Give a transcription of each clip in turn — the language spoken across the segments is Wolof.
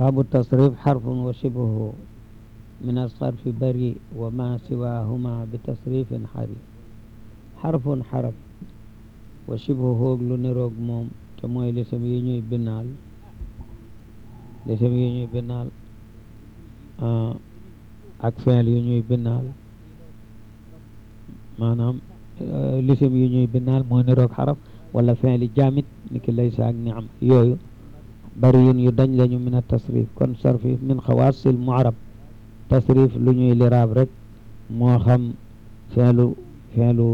باب التصريف حرف وشبهه من الصرف بريء وما سواهما بتصريف حري حرف حرف وشبهه lu niroog moom te mooy lisam yi ñuy binaal lisam yi ñuy binaal ak feel yi ñuy binaal maanaam lisam yi ñuy binaal moo niroog xaraf wala feeli jaamit ni ki laysa ak niam yooyu bari yun yu dañ lañu min a tasrif kon sarfi min xawaasil muarab tasrif lu ñuy liraab rek moo xam feelu feelu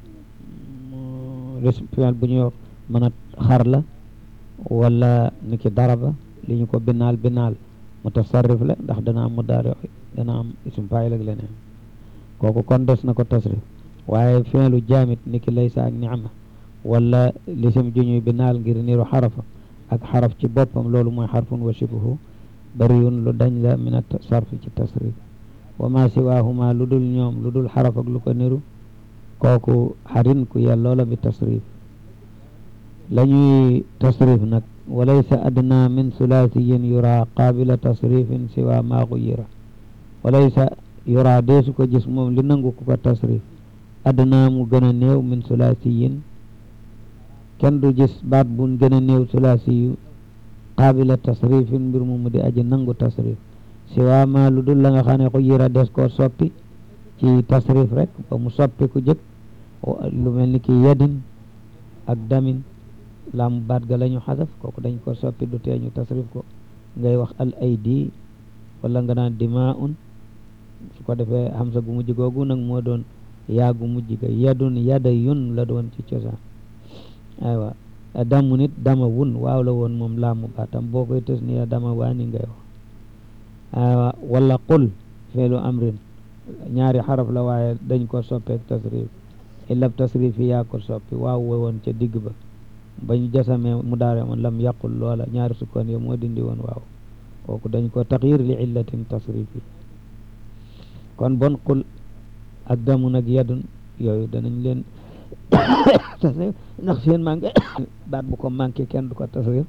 feel bu ñuy wax mën a xar la wala ni ki daraba li ñu ko binaal binaal mutasarrif la ndax dana am mudaari dana am ism faayil ak leneen kooku kon des na ko tasrif waaye feelu jaamit ni ki laysa ak niama wala lisim ju ñuy binaal ngir niru xarafa ak xaraf ci boppam loolu mooy xarfun wa shibuhu bariyun lu dañ la min a sarfi ci tasrif wa ma siwaahuma lu dul ñoom lu dul xaraf ak lu ko niru kooku xarin ku yelloo la bi tasrif la ñuy tasrif nag walaysa adna min sulaasiyin yura qaabila tasrifin siwa ma guyira walaysa yura deesu ko gis moom li nangu ku ko tasrif adna mu gën a néew min sulaasiyin kenn du gis baat bun gën a néew sulaasi yu qaabila tasrifin mbir mu mu di aji nangu tasrif siwa ma lu dul la nga xam ne guyira des koo soppi ci tasrif rek ba mu soppi ku jëkk lu mel ni ki yadin ak damin laamu baat ga la ñu xasaf kooku dañ ko soppi du tee ñu tasrif ko ngay wax al aydi wala nga naan dimaun su ko defee hamsa gu mujj googu nag moo doon yaa gu mujj ga yadun yada yun la doon ci cosaan aywa damu nit dama wun waaw la woon moom laamu baatam boo koy tës ni dama waani ngay wax aywa wala qul feelu amrin ñaari xaraf la waaye dañ ko soppeek tasrif illab tasrif yi yaa ko soppi waaw woon ca digg ba bañ jasamee mu daare moon lam yaqul loola ñaari sukkoon yo moo dindi woon waaw kooku dañ ko taxyir li illatin tasrif yi kon bon qul ak damu nag yadun yooyu danañ leen tasrif ndax seen manqué baat bu ko manqué kenn du ko tasrif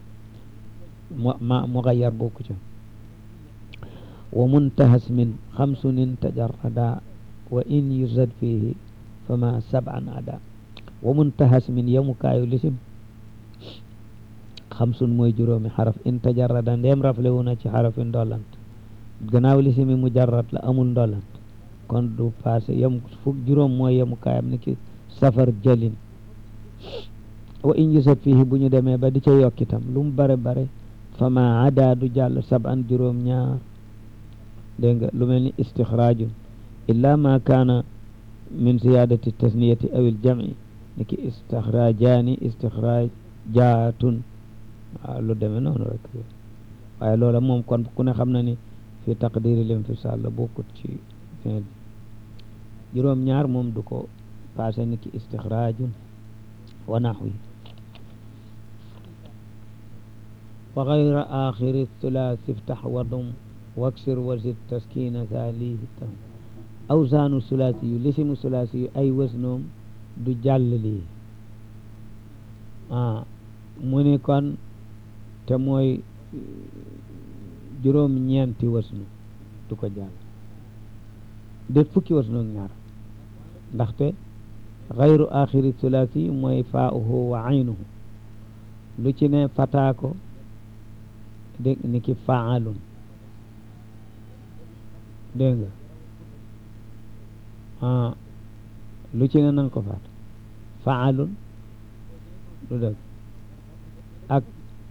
ma mugayyar bokku ca wa muntahas min xamsunin tajarrada wa in yuzad fihi fama sab'an ada wa muntahas min yemukaayu lisim xamsun mooy juróomi xaraf in tajarrada ndeem rafle wu na ci xarafin ndollant gannaaw lisimi mujarrad la amul ndollant kon du passé yem fukk juróom mooy yemukaayam ni ki safar jalin wa in yuzad fihi bu ñu demee ba di ca yokkitam lu mu bare bare fama ada du jàll sab'an juróom ñaar dégg nga lu mel ni istixraajun illa ma kaana min ziyadati tasniyati aw il jam'i niki istixraajaani istixraajaatun waaw lu demee noonu rek waaye loola moom kon ku ne xam na ni fi taqdiri l'infisal la bokkut ci fin bi juróom ñaar moom du ko passé niki istixraajun wa naxwi wa gayra axiri thulathi iftax wadum waksir wasit taskina saalihi tam awsaanu sulaasi yu lisimu sulaasi yu ay wësnoom du jàll lii ah mu ni kon te mooy juróom ñeenti wësnu du ko jàll déet fukki wësnoog ñaar ndaxte xayru axiri sulaasi mooy faa'uhu wa aynuhu lu ci ne fataako dégg ni ki faalun dégg nga ah lu ci ne nan ko faat faalun du dëgg ak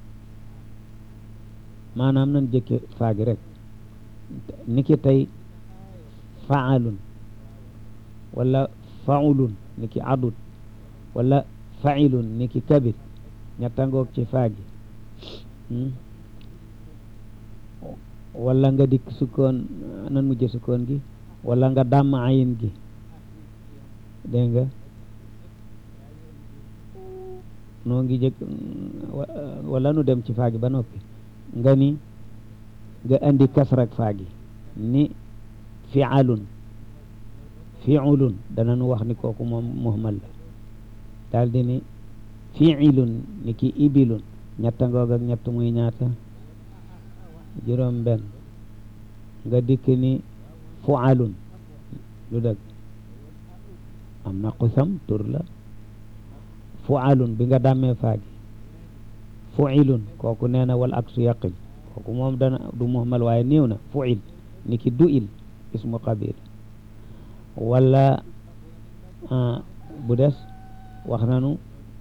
maanaam nan jëkke faagi rek niki tey faalun wala faulun niki adut wala failun niki kabir ñettangoog ci faagi wala nga dikk sukkoon nan mujj sukkoon gi wala nga dàmm ayin gi dégg nga noo ngi jëkk wala nu dem ci faagi ba noppi nga ni nga andi kasrak faagi ni fialun fiulun dana nu wax ni kooku moom muhmal la daal di ni fiilun ni ki ibilun ñetta ngoog ak ñett muy ñaata juróom benn nga dikk ni fualun lu dëgg am na xusam tur la fualun bi nga dàmmee faagi fuilun kooku nee na wal aksu yaqil kooku moom dana du muhmal waaye néew na fuil ni ki du il ismu qabil wala bu des wax nanu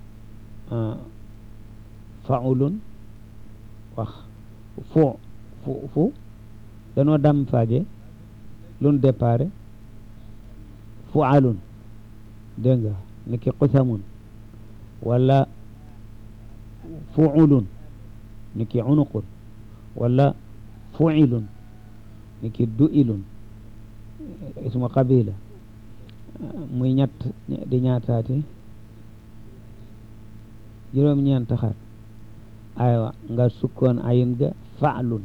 faulun wax fu fu fu danoo dam faage lun dépare fualun dégg nga ni ki qusamun wala fuulun ni ki unuqun wala fuilun ni ki duilun ismu qabila muy ñett di ñaataati juróom-ñeent xar aywa nga sukkoon ayin ga faalun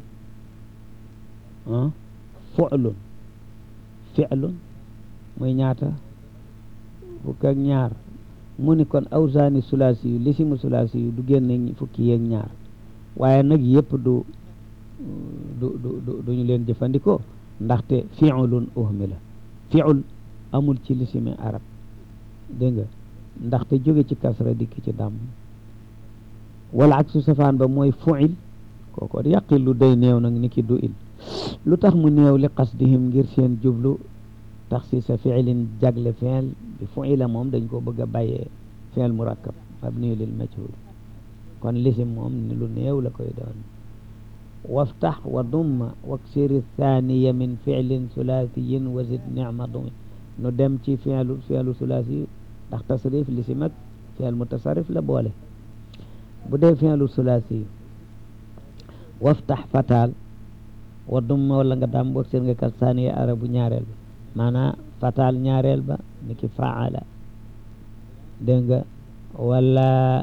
fulun filun muy ñaata fukk ak ñaar mu ni kon awsaani sulaasi yu lisimu sulaasi yu du génne fukki yeeg ñaar waaye nag yëpp du du du duñu leen jëfandikoo ndaxte fiulun uhmi la fiul amul ci lisimi arab dégg nga ndaxte jóge ci kasra dikk ci dàmm wala ak su safaan ba mooy fuil kooko yàqil lu day néew nag ni ki du il lu tax mu néew li qasdihim ngir seen jublu tax si sa fiilin jagle fiil bi fuila moom dañ ko bëgg a bàyyee fiil murakkab mabni lil majhul kon lisim moom ni lu néew la koy doon waftax wa dumma waksiri thaniya min fiilin sulaasiyin wa zid nicma dumi nu dem ci fiilu fiilu sulaasi ndax tasrif lisim ak fiil mutasarrif la boole bu dee fiilu sulaasi waftax fataal wa dumma wala nga daam waksir nga kas thaniya arabu ñaareel ba maanaa fataal ñaareel ba ni ki faala dégg nga wala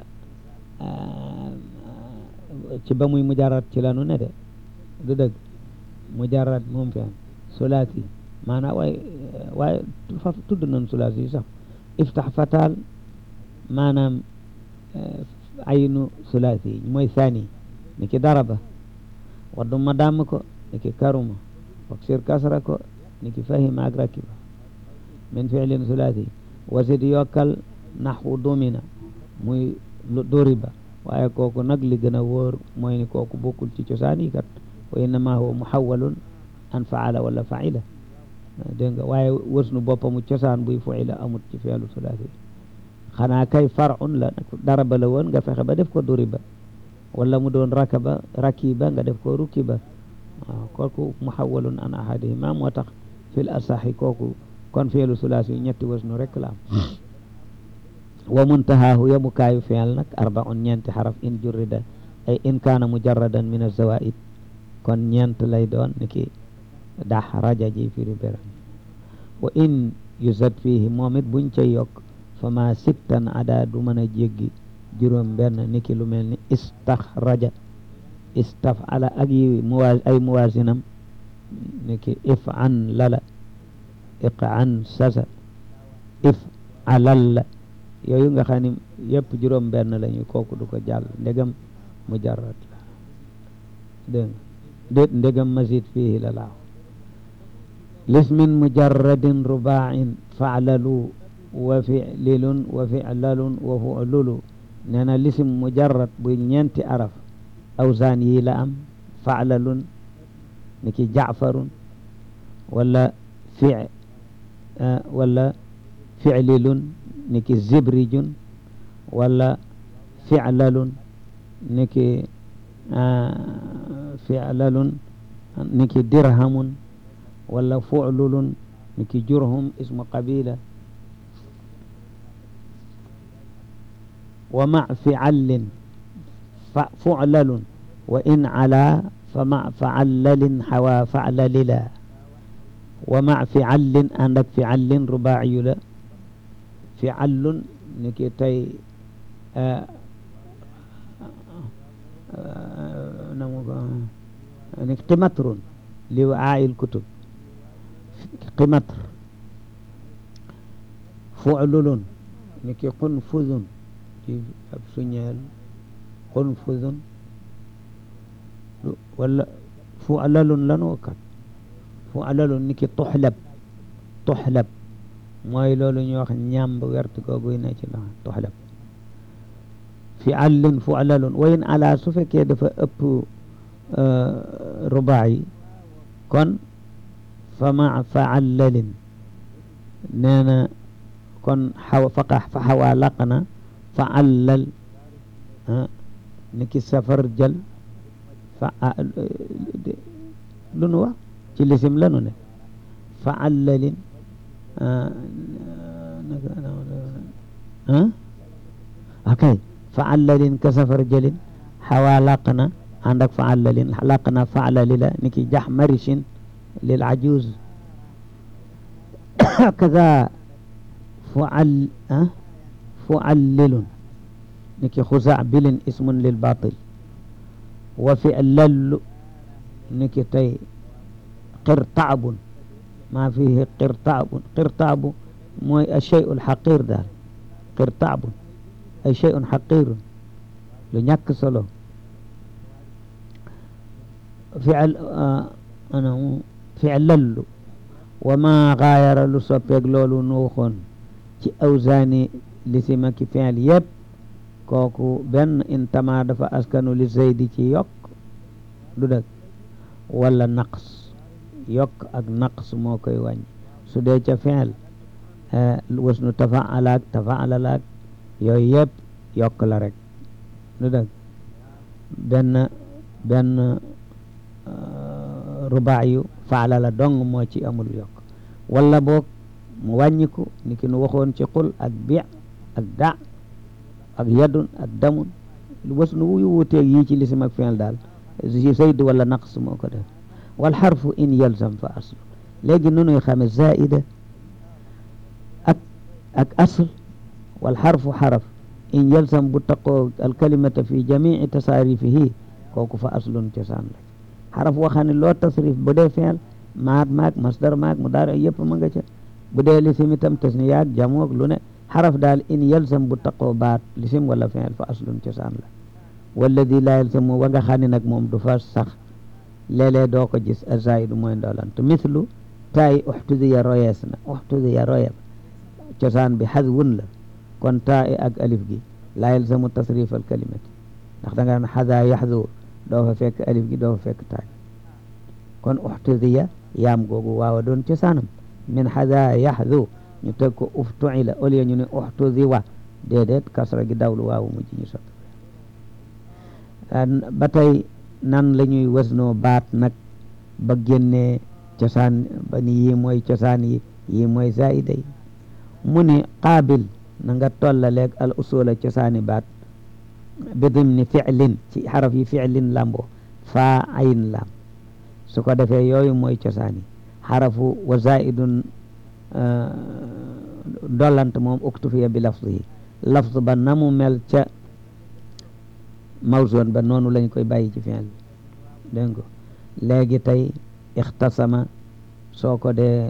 ci ba muy mujarrad ci lanu ne de du dëgg mujarrad moom fi am sulaasi maanaam waaye waaye fa tudd nañ sulaasi yi sax iftax fataal maanaam aynu sulaasi yi mooy sani ni ki daraba wadduma damm ko ni ki karuma waksir kasra ko ni ki fahima ak rakiba min fiilin sulaasi wasid yokkal naxwu domina muy doriba waaye kooku nag li gën a wóor mooy ni kooku bokkul ci cosaan yi kat wa innama huwa muhawalun an faala wala faila dégg nga waaye wërsnu boppamu cosaan buy fuila amut ci fiilu sulaasi xanaa kay farun la daraba la woon nga fexe ba def ko doriba wala mu doon rakaba rakiba nga def ko rukiba waaw kooku muhawalun an ahadihima moo tax fil asaxi kooku kon fiilu sulaasi yu ñetti wërsnu rek la am wa muntahaahu yemukaayu fiil nag arbaun ñeenti xaraf in jurrida ay in kaana mujarradan min azawaid kon ñeent lay doon ni ki dax raja ji firi beran wa in yusad fihi moom it buñ ca yokk fa ma sittan ada du mën a jéggi juróom benn ni ki lu mel ni istaxraja istafala ak yi muwa ay muwasinam ni ki if an lala iq an sasa if alalla yooyu nga xam ne yëpp juróom benn lañu kooku du ko jàll ndegam mujarrad la dégg nga déet ndegam mazid fihi la laaw lismin mujarradin rubain faalalu wa fililun wa filalun wa fululu nee na lisim mujarrad bu ñeenti araf awsaan yi la am faalalun ni ki jaafarun wala fi wala fililun niki zibrijun wala fi'lalun niki fi'lalun niki dirhamun wala fu'lulun niki jurhum ismu qabila wa ma fi'allin fu'lalun wa in ala fa ma fa'allalin hawa fa'lalila wa ma fi'allin ànd ak fi'allin rubaayu la fi'allun ni ki tey namu ko ni qimatrun li waa'il kutub qimatr fu'lulun ni ki qunfuzun ci ab suñeel qunfuzun wala fu alalun lanu kat fu alalun ni ki tuxlab tuxlab mooy loolu ñuy wax ñàmb wert googuy ne ci la tuxlab fi àllin fu alalun wayin ala su fekkee dafa ëpp rubaa yi kon fa ma fa allalin nee na kon xaw faqa fa xawaa laq na fa allal ni ki safar jël fa lu nu wax ci lisim lanu ne fa allalin akay fa allalin ka safar jëlin xawaa laq na ànd ak fa allalin laq na fa allali la ni ki jax marishin lil ajuz kaza fual fuallilun ni ki xusa bilin ismun lil batil wa fi lallu ni ki tey qirtaabun maa fihi qirtaabun qirtaabu mooy achey ul xaqir daal qirtaabun ay chey un xaqirun lu ñàkk solo fial ana fi'lallu wa ma gaayara lu soppeeg loolu nu waxoon ci awsaani lisima ki fi'l yëpp kooku benn intama dafa askanu li zaydi ci yokk du dëgg wala naqs yokk ak naqs moo koy wàññi su dee ca fi'l wasnu tafaalaak tafaalalaak yooyu yëpp yokk la rek du dëgg benn benn rubaayu faala la dong moo ci amul yokk wala boog mu wàññiku ni ki nu waxoon ci xul ak bi ak da ak yadun ak damun was nu wuyu wuuteeg yii ci lisim ak fi'l daal si sayd wala naqs moo ko def wal xarfu in yalzam fa asl léegi nu nuy xame zaida ak ak asl wal xarfu xaraf in yalzam bu taqoo alkalimata fi jamii tasaarifihi kooku fa aslun cosaan la xaraf waxane loo tasrif bu dee fi'l maat maag masdar maag mudaari yëpp ma nga ca bu dee lisim itam tasniyaat jamoog lu ne xaraf daal in yalzam bu taqoo baat lisim wala fi'l fa aslun cosaan la walladi laa yalzamu wa nga xam ne nag moom du fa sax léeg-léeg doo ko gis azaidu mooy ndoolant mithlu taay uxtudiya royees na uxtudiya royeb cosaan bi xadwun la kon taay ak alif gi laa yalzamu tasrif al kalimati ndax da nga naan xada yaxdu doo fa fekk alif gi doo fa fekk taay kon uxtudiya yaam googu waawa doon cosaanam min xada yaxdu ñu teg ko uftuila au lieu ñu ne uxtudiwa déedéet kasra gi dawlu waawu mujj ñu sot ba tey nan la ñuy wasnoo baat nag ba génnee cosaan ba ni yii mooy cosaan yi yii mooy zaida yi mu ni qaabil na nga tollaleeg al usula cosaani baat bi dimni fi'lin ci xaraf yi fi'lin lambo faa ayn lam su ko defee yooyu mooy cosaan yi xarafu wa zaidun dollant moom uktufiya bi lafz yi lafz ba na mu mel ca mawzoon ba noonu lañ koy bàyyi ci fi'l dégg nga léegi tey ixtasama soo ko dee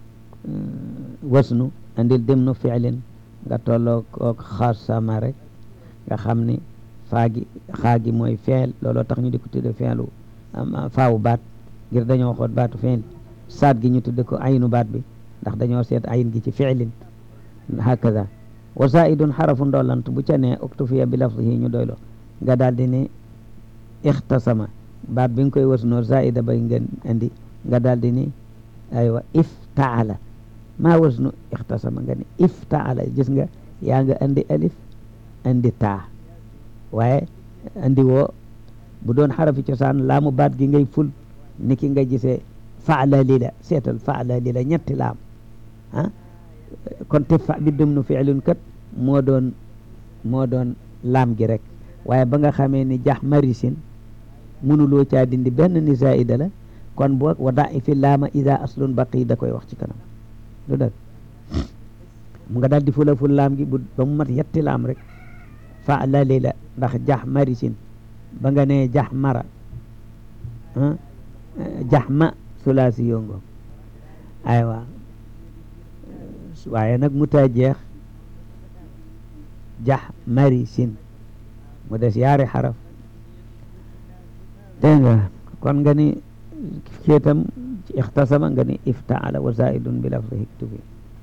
wasnu andil dimnu fi'lin nga tolloo kook xasama rek nga xam ni faagi xaagi mooy fi'l looloo tax ñu di ko tudde fi'lu faawu baat ngir dañoo xoot baatu fi'l saat gi ñu tudde ko aynu baat bi ndax dañoo seet ayin gi ci fi'lin hakaza wa zaidun xarafu ndoolant bu ca ne uktufiya bi lafzihi ñu doyloo nga daal di ni ixtasama baat bi nga koy wasnoo zaida bay ngeen indi nga daal di ni aywa iftaala maa wasnu ixtasama nga ni iftaala gis nga yaa nga andi alif andi taa waaye andi woo bu doon xarafi cosaan laamu baat gi ngay ful niki nga gisee faala lila seetal faala lila ñetti laam ah kon te fa bi dum nu fiilun kat moo doon moo doon laam gi rek waaye ba nga xamee ni jax marisin mënuloo caa dindi benn ni zaida la kon boog wa da fi laama ida aslun baqi da koy wax ci kanam du dëgg mu nga daal di fula ful laam gi bu ba mu mat yetti laam rek fa la lila ndax jax marisin ba nga nee jax mara jax ma sulaasi yongo aywa waaye nag mu taa jeex jax marisin mu des yaari xaraf dégg nga kon nga ni ceetam ci ixtasama nga ni iftaala wa zaidun bi lafzi hiktubi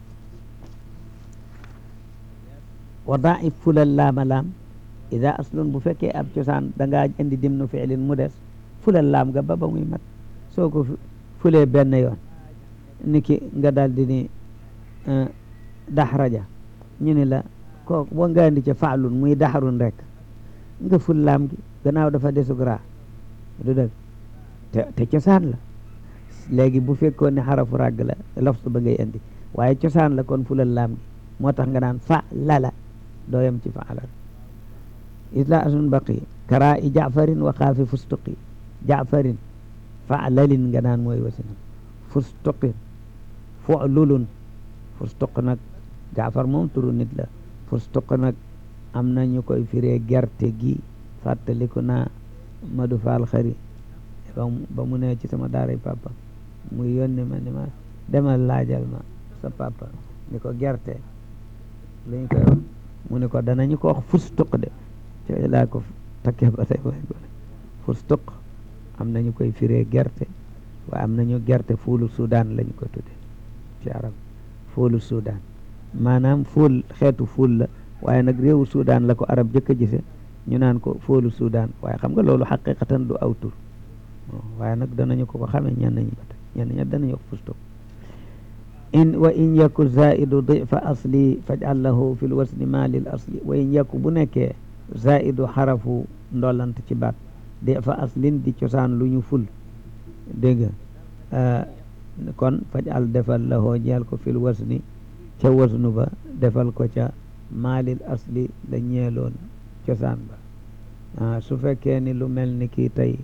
wa daif fulal laama laam ida aslun bu fekkee ab cosaan da ngaa indi dimnu fiilin mu des fulal laam nga ba ba muy mat soo ko fulee benn yoon niki nga daal di ni daxraja ñu ni la kooku boo nga indi ca faalun muy daxarun rek nga ful laam gi gannaaw dafa desug raa du dëgg te te cosaan la léegi bu fekkoon ne xarafu ràgg la lafsu ba ngay indi waaye cosaan la kon fulal laam gi moo tax nga naan fa lala dooyam ci faala isla asun baqi kara i jaafarin wa xaafi fustuqi jaafarin fa lalin nga naan mooy wasinam fustuqin fululun fustuq nag jaafar moom turu nit la fustuq nag am na ñu koy firee gerte gi fàttaliku naa Madu Faal xari ba mu ne ci sama daaray papa muy yónni ma ni ma demal laajal ma sa papa ni ko gerte lu ñu koy wax mu ne ko danañu ko wax fustuq de ci laa ko takkee ba tey way gone fustuq am nañu koy firee gerte waaye am nañu gerte fuulu Sudan lañu ko tudde ci arab fuulu Sudan maanaam fuul xeetu fuul la waaye nag réewu Sudan la ko arab jëkk a gise ñu naan ko fuulu Sudan waaye xam nga loolu xaqiqatan du aw tur waaye nag danañu ko ko xamee ñenn ñi ba tey ñenn ñi danañu wax fustuq in wa in yaku zaidu difa asli fajal lahu fi lwasni ma lil asli wa in yaku bu nekkee zaidu xarafu ndolant ci baat difa aslin di cosaan lu ñu ful dégg nga kon fajal defal lahoo ñeel ko fil wasni ca wasnu ba defal ko ca maalil asli la ñeeloon cosaan ba su fekkee ni lu mel ni kii tey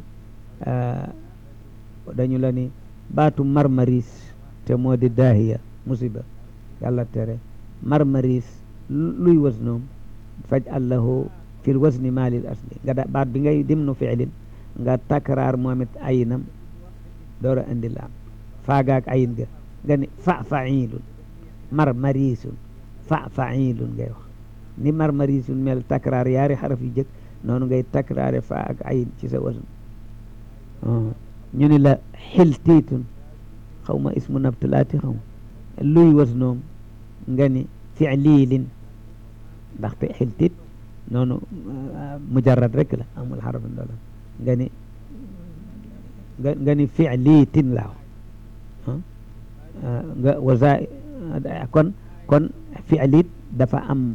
dañu la ni baatu marmaris te moo di daahiya musiba yàlla tere marmaris luy wasnoom faj allahu fil wasni maalil asli nga da baat bi ngay dimnu fiilin nga takraar moom it ayinam door a indi laam faagaak ayin ga nga ni fa failun marmarisun fa failun ngay wax ni marmarisun mel takraar yaari xaraf yu jëkk noonu ngay takraare fa ak ayin ci sa wasn ñu ni la xiltiitun xaw ma ismu nabtulaati xaw ma luy wasnoom nga ni fiililin ndaxte xiltiit noonu mujarrad rek la amul xaraf ndola nga ni nga nga ni fiiliitin laaw nga wasa kon kon fiilit dafa am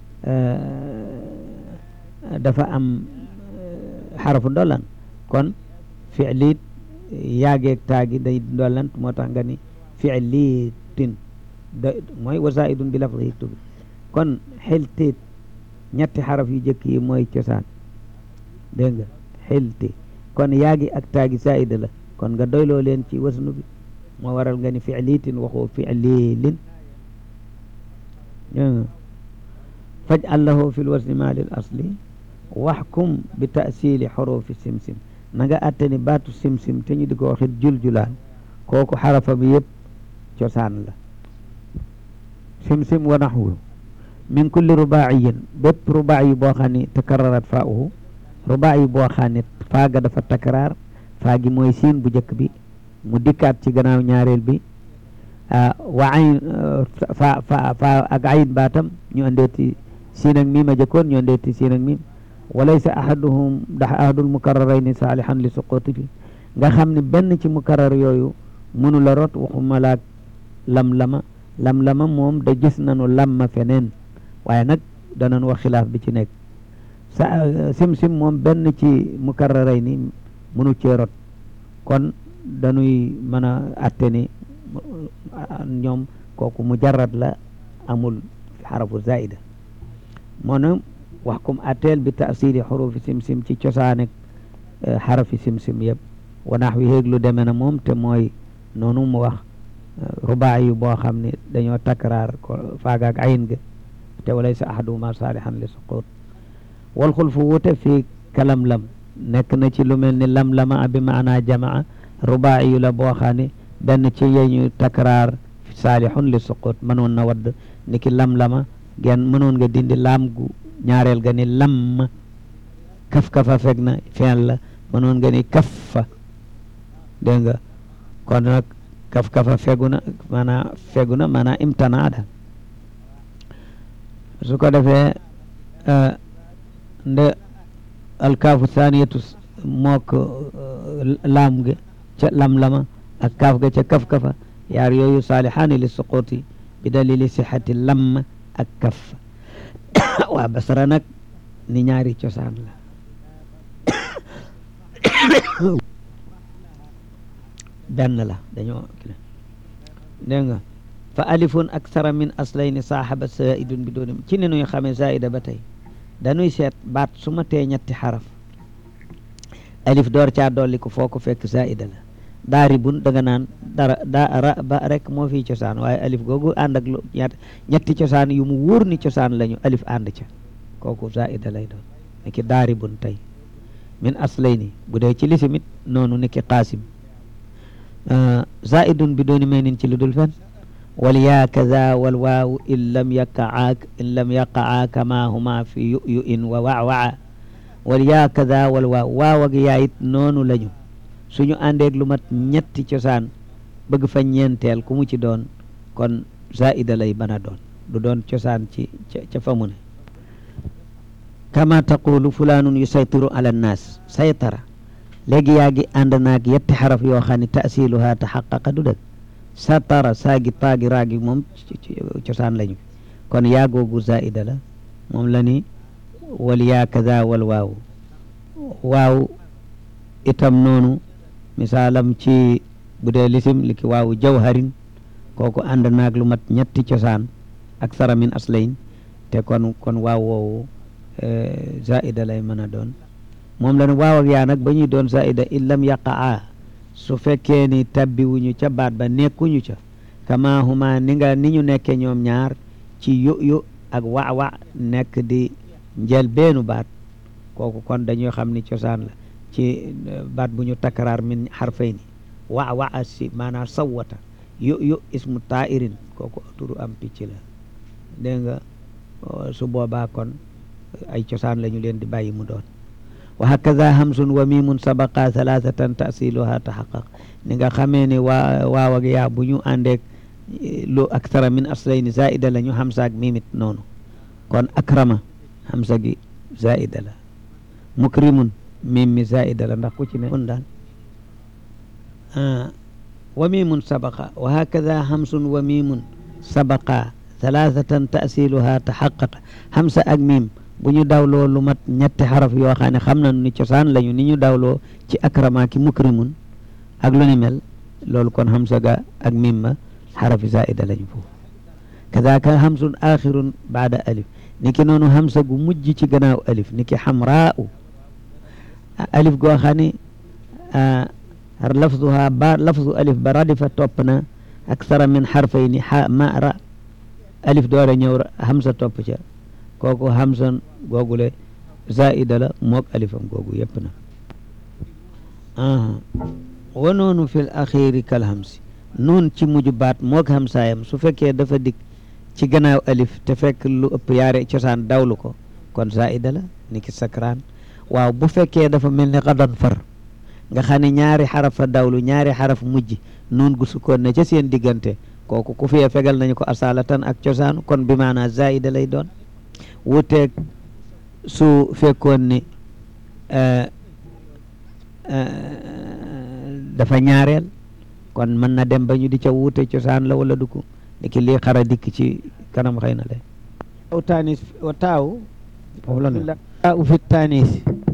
dafa am xarafu ndolan kon fiilit yaageeg taagi day ndolant moo tax nga ni fiilitin da mooy wasaidun bi lafdihi tubi kon xiltiit ñetti xaraf yu jëkk yi mooy cosaan dégg nga xilti kon yaagi ak taagi saida la kon nga doyloo leen ci wasnu bi moo waral nga ni fiilitin waxoo fiililin faj allahu fi lwasni ma lil asli waxkum bi tasili xorofi simsim na nga attani baatu simsim te ñu di ko waxit juljulaan kooku xarafa bi yëpp cosaan la simsim wa naxwu min kulli rubaayin bépp rubaayi boo xam ne takararat faa'uhu rubaayi boo xam ne faaga dafa takaraar faagi mooy siin bu njëkk bi mu dikkaat ci gannaaw ñaareel bi wa ayn fa fa fa ak ayin baatam ñu andeeti siin ak miim a jëkkoon ñu andeeti siin ak miim walaysa ahaduhum ndax ahadul mukarrarayni saalihan li suquti fi nga xam ne benn ci mukarrar yooyu mënu la rot waxuma laak lam-lama lam-lama moom da gis nañu lamma feneen waaye nag danañ wax xilaaf bi ci nekk sa sim-sim moom benn ci mukarrarayni mënu cee rot kon dañuy mën a atte ni ñoom kooku mujarrad la amul xarafu zaida moo na wax kum atteel bi tasili xurufi sim-sim ci cosaanek xarafi sim-sim yëpp wanaax wi héeg lu demee na moom te mooy noonu mu wax rubaa yu boo xam ne dañoo takraar ko faagaak ayin ga te walaysa ahaduhuma saalihan li suqut wal xulfu wute fii kalam lam nekk na ci lu mel ni lam lama bi maanaa jamaa rubaa yu la boo xam ne benn ci yeñu takraar saalihun li suqut mënoon na wadd ni ki lam lama gen mënoon nga dindi laam gu ñaareel ga ni lam kaf kafa fekk na feen la mënoon nga ni kaffa dégg nga kon nag kaf kafa fegu na maanaam fegu na maanaam imtanaa daal su ko defee nde alkaafu thaniyatu mook laam ge ca lam-lama ak kaaf ga ca kaf-kafa yaar yooyu saalihaani li suquti bi dalili sixati lamm ak kaf waa basara nag ni ñaari cosaan la benn la dañoo dégg nga fa alifun aksara min aslayni saaxaba zaidun bi dooni ci ni nuy xamee zaida ba tey dañuy seet baat su ma tee ñetti xaraf alif door caa dolli ko foo ko fekk zaida la daaribun da nga naan dara daa ra ba rek moo fii cosaan waaye alif googu ànd ak lu ñetti cosaan yu mu wóor ni cosaan lañu alif ànd ca kooku zaida lay doon ni ki daaribun tey min aslayni bu dee ci lisimit noonu ni ki qaasim zaidun bi dooni may nin ci lu dul fen wal yaa kaza wal waaw in lam yaqaa in lam yaqaa kama huma fi yu yu in wa waawaa wal yaa kaza wal waaw waaw ak yaa it noonu lañu suñu àndeeg lu mat ñetti cosaan bëgg fa ñeenteel ku mu ci doon kon zaida lay mën a doon du doon cosaan ci ca fa mu ne kama taqulu fulanun yusaytiru ala nnaas saytara léegi yaa ngi ànd naag yetti xaraf yoo xam ne taasiluha taxaqaqa du dëgg satara saagi taagi raagi moom cosaan lañu kon yaa googu zaida la moom la ni wal yaa kaza wal waaw waaw itam noonu misaalam ci bu dee lisim li ki waawu jawharin kooku ànd naag lu mat ñetti cosaan ak sara min aslayn te kon kon waaw woowu zaida lay mën a doon moom la ne waaw ak yaa nag ba ñuy doon zaida in lam yaqaa su fekkee ni tabbiwuñu ca baat ba nekkuñu ca kama huma ni nga ni ñu nekke ñoom ñaar ci yu yu ak wa wa nekk di njël beenu baat kooku kon dañuy xam ni cosaan la ci baat bu ñu takraar min xarfayni wa wa si maanaam sawwata yu yu ismu tairin kooku turu am picc la dégg nga su boobaa kon ay cosaan la ñu leen di bàyyi mu doon wa hakaza hamsun wa mimun sabaqa thalathatan tasiluha taxaqaq ni nga xamee ni waa waaw ak yaa bu ñu àndeek lu aksara min aslayni zaida la ñu hamsa ak mimit noonu kon akrama hamsa gi zaida la mukrimun mim mi zaida la ndax ku ci ne un daal wa mimun sabaqa wa hakaza hamsun wa mimun sabaqa thalathatan tasiluha taxaqaqa hamsa ak mim bu ñu dawloo lu mat ñetti xaraf yoo xam ne xam nañu ni cosaan lañu ni ñu dawloo ci akrama ki mukrimun ak lu ni mel loolu kon hamsa ga ak mim ma xarafi zaida lañu foofu kadaka hamsun axirun baada alif ni ki noonu hamsa gu mujj ci gannaaw alif ni ki xamraau alif goo xam ne lafzuha ba lafzu alif ba radifa topp na aksara min xarfayni xa ma ra alif doore ñëw hamsa topp ca kooku hamsan googule zaida la moog alifam googu yëpp na wa noonu fil axiri kal hamsi noon ci mujj baat moog hamsaayam su fekkee dafa dikk ci gannaaw alif te fekk lu ëpp yaare cosaan dawlu ko kon zaida la ni ki sakraan waaw bu fekkee dafa mel ni xadan far nga xam ne ñaari xaraf a dawlu ñaari xaraf mujj noon gu sukkoon ne ca seen diggante kooku ku fiye fegal nañu ko asalatan ak cosaan kon bi maanaa zaida lay doon wuteeg su fekkoon ni dafa ñaareel kon mën na dem ba ñu di ca wuute cosaan la wala du ko ni ki lii xara dikk ci kanam xëy na lay aw tanis wa taaw foofu la taaw fi tanis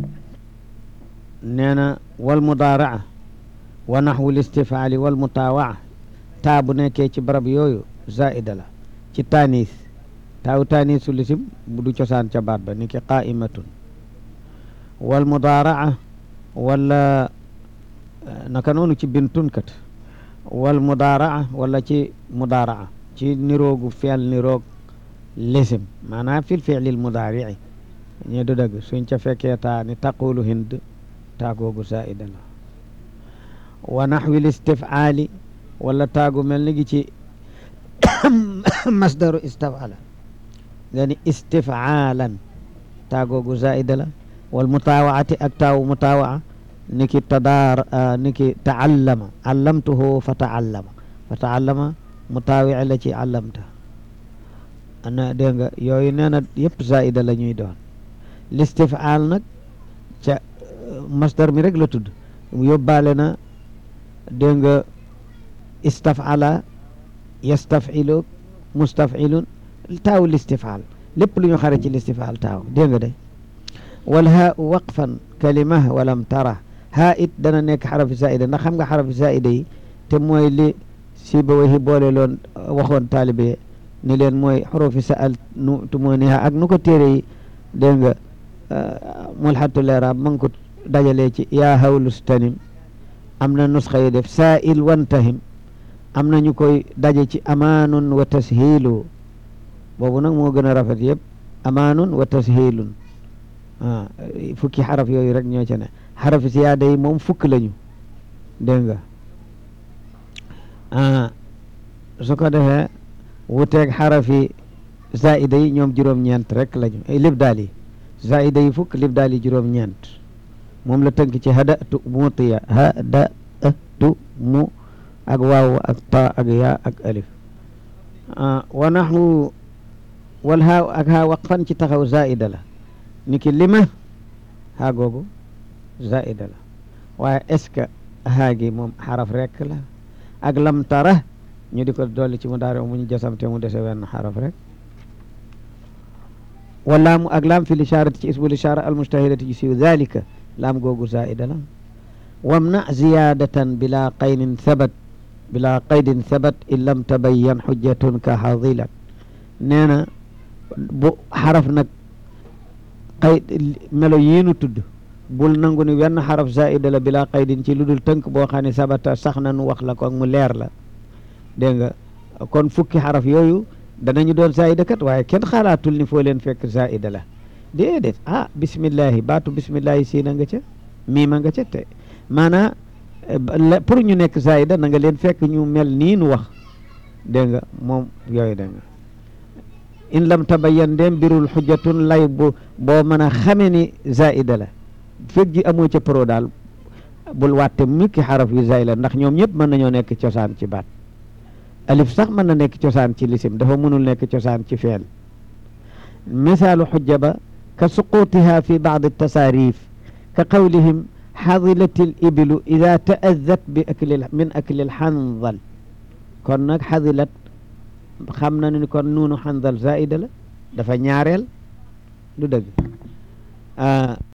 nee na wal mudaaraa wa naxwu listifaali wal mutaawaa taa bu nekkee ci barab yooyu zaida la ci tanis taaw taanisu lisim bu du cosaan ca baat ba ni ki qaimatun wal mudaaraa wala naka noonu ci bintun kat wal mudaaraa wala ci mudaaraa ci niroogu feel niroog lisim maanaam fil fiilil mudaarici ñe du dëgg suñ ca fekkee taa ni taqulu hind taagoogu zaida la wa naxwil istifcaali wala taagu mel ni gi ci masdaru istafala nga ni istifaalan taagoogu zaida la wal mutaawaati ak taawu mutaawaa ni ki tadaar ni ki taallama allamtuhu fa taallama fa taallama mu taawi la ci allamta ana dégg nga yooyu nee na yëpp zaida la ñuy doon listifaal nag ca masdar mi rek la tudd yóbbaale na dégg nga istafala yastafilu mustafilun taaw listifaal lépp lu ñu xare ci listifaal taaw dégg nga de wal haa waqfan kalima walam tara haa it dana nekk xarafi zaida ndax xam nga xarafi zaida yi te mooy li si ba waxi boole loon waxoon taalibe ni leen mooy xurufi saal nu tumooniha ak nu ko téere yi dégg nga mulxatu leeraab ma ngi ko dajalee ci yaa hawlustanim am na nusxa yi def saail wantahim am na ñu koy daje ci amaanun wa tashilu boobu nag moo gën a rafet yëpp amaanun wa tashilun ah fukki xaraf yooyu rek ñoo ca ne xarafi siyaada yi moom fukk lañu dégg nga ah su ko defee wuteeg xarafi zaida yi ñoom juróom-ñeent rek lañu lib daal yi zaida yi fukk lib daal yi juróom-ñeent moom la tënk ci hadatu mutiya hadatu mu ak waaw ak ta ak yaa ak alif wa naxwu wal haa ak haa waqfan ci taxaw zaida la ni ki lima haa googu zaida la waaye est-ce que haa gi moom xaraf rek la ak lam tara ñu di ko dolli ci mu daare mu ñu jasamte mu dese wenn xaraf rek wala mu ak laam fi lisharati ci isbu lishara almustahilati ji siw dalika laam googu zaida la wamna ziyadatan bila qaynin sabat bila qaydin sabat in lam tabayyan xujjatun ka xadilat nee na bu xaraf nag qay melo yiinu tudd bul nangu ni wenn xaraf zaida la bila qaydin ci lu dul tënk boo xam ne sabata sax na nu wax la ko ak mu leer la dégg nga kon fukki xaraf yooyu danañu doon zaida kat waaye kenn xalaatul ni foo leen fekk zaida la déedéet ah bismillahi baatu bismillahi siina nga ca miima nga ca te maanaa pour ñu nekk zaida na nga leen fekk ñu mel nii nu wax dégg nga moom yooyu dégg nga in lam tabayyan dem birul xujjatun lay bu boo mën a xame ni zaida la fekk ji amoo ca pro daal bul wàtte mikki xaraf yu zaida ndax ñoom ñëpp mën nañoo nekk cosaan ci baat alif sax mën na nekk cosaan ci lisim dafa mënul nekk cosaan ci feel misaalu xujja ba ka suqutiha fi baad tasaarif ka qawlihim xadilat al ibilu ida taadat bi akli min akli alxandal kon nag xadilat xam na ni kon nuunu xandal zaida la dafa ñaareel du dëgg